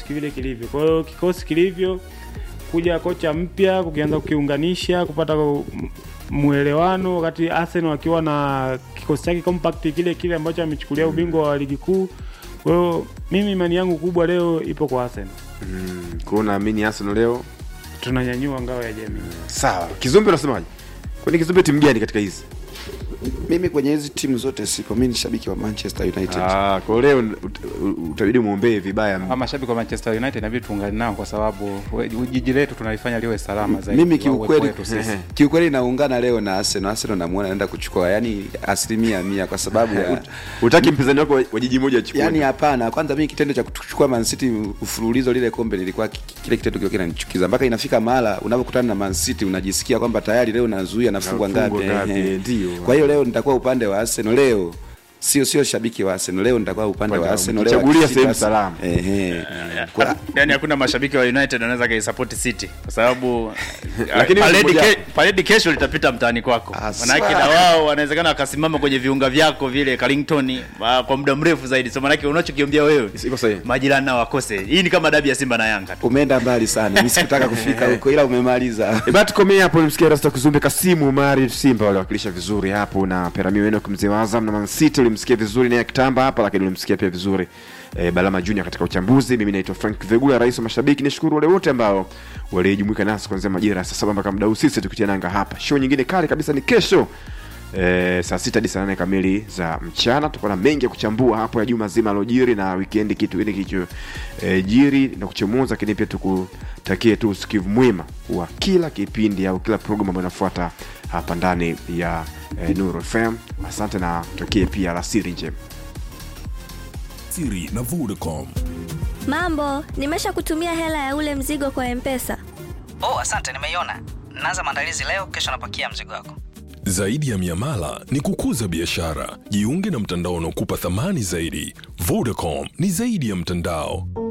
vile kilivyo. Kwa hiyo kikosi kilivyo, kuja kocha mpya, kukianza kukiunganisha, kupata m- mwelewano, wakati Arsenal wakiwa na kikosi chake compact kile kile ambacho amechukulia ubingwa wa ligi kuu. Kwa hiyo mimi imani yangu kubwa leo ipo kwa Arsenal, Mm, kwa hiyo naamini Arsenal leo tunanyanyua ngao ya jamii. sawa. Kizumbe unasemaje? Kwani Kizumbe timu gani katika hizi? mimi kwenye hizi timu zote sipo mi ni shabiki wa manchester united Ah, kwa hiyo leo ut- utabidi muombee vibaya. Kama mashabiki wa Manchester United inabidi tuungane nao kwa sababu we- jiji letu tunalifanya liwe salama zaidi. mimi wa uwepo kiukweli wetu sisi. kiukweli naungana leo na arsenal arsenal namuona anaenda kuchukua yani asilimia mia kwa sababu ya Utaki mpinzani wako wa wa jiji moja achukue. yani hapana kwanza mimi kitendo cha kuchukua Man City ufululizo lile kombe lilikuwa ki- kile kitendo kilikuwa kinanichukiza mpaka inafika mahala unapokutana na Man City unajisikia kwamba tayari leo nazuia nafungwa Nafungwa ngapi ngapi, ehe. ndio. kwa hiyo leo nitakuwa upande wa Arsenal leo sio sio shabiki wa Arsenal leo nitakuwa upande Upande wa wa- Arsenal leo mkichagulia akishinda sehemu Arsenal. salama. ehe Kwa- yani hakuna mashabiki wa united wanaweza kaisupport city kwa sababu Lakini paredi mmoja- ke, paredi kesho litapita mtaani kwako Ah, manake na wao wanawezekana wakasimama kwenye viunga vyako vile Carrington ah, kwa muda mrefu zaidi so manake unachokiombea wewe Iko sahihi. majirani nao wakose hii ni kama dabi ya simba na yanga tu umeenda mbali sana mimi sikutaka kufika huko ila umemaliza E, basi tukomee hapo. Nimsikia Rasta Kizumbe, Kasimu Mari Simba waliwakilisha vizuri hapo, na Perami wenu mzee wa Azam na Man City ulimsikia vizuri naye kitamba hapa, lakini ulimsikia pia vizuri e, Balama Junior katika uchambuzi. Mimi naitwa Frank Vegula, rais wa mashabiki. Nishukuru wale wote ambao walijumuika nasi kuanzia majira ya saa saba mpaka muda huu, sisi tukitia nanga hapa. Show nyingine kali kabisa ni kesho E, saa sita hadi saa nane kamili za mchana tutakuwa na mengi ya kuchambua hapo ya juma zima alojiri na wikendi kitu ile kicho e, jiri na kuchomoza, lakini pia tukutakie tu usikivu mwema wa kila kipindi au kila programu ambayo inafuata hapa ndani ya e, Nuru FM. Asante na tutakie pia alasiri njema. Siri na Vodacom. Mambo, nimesha kutumia hela ya ule mzigo kwa Mpesa. Oh, asante, nimeiona. Naanza maandalizi leo, kesho napakia mzigo wako. Zaidi ya miamala ni kukuza biashara. Jiunge na mtandao unaokupa thamani zaidi. Vodacom ni zaidi ya mtandao.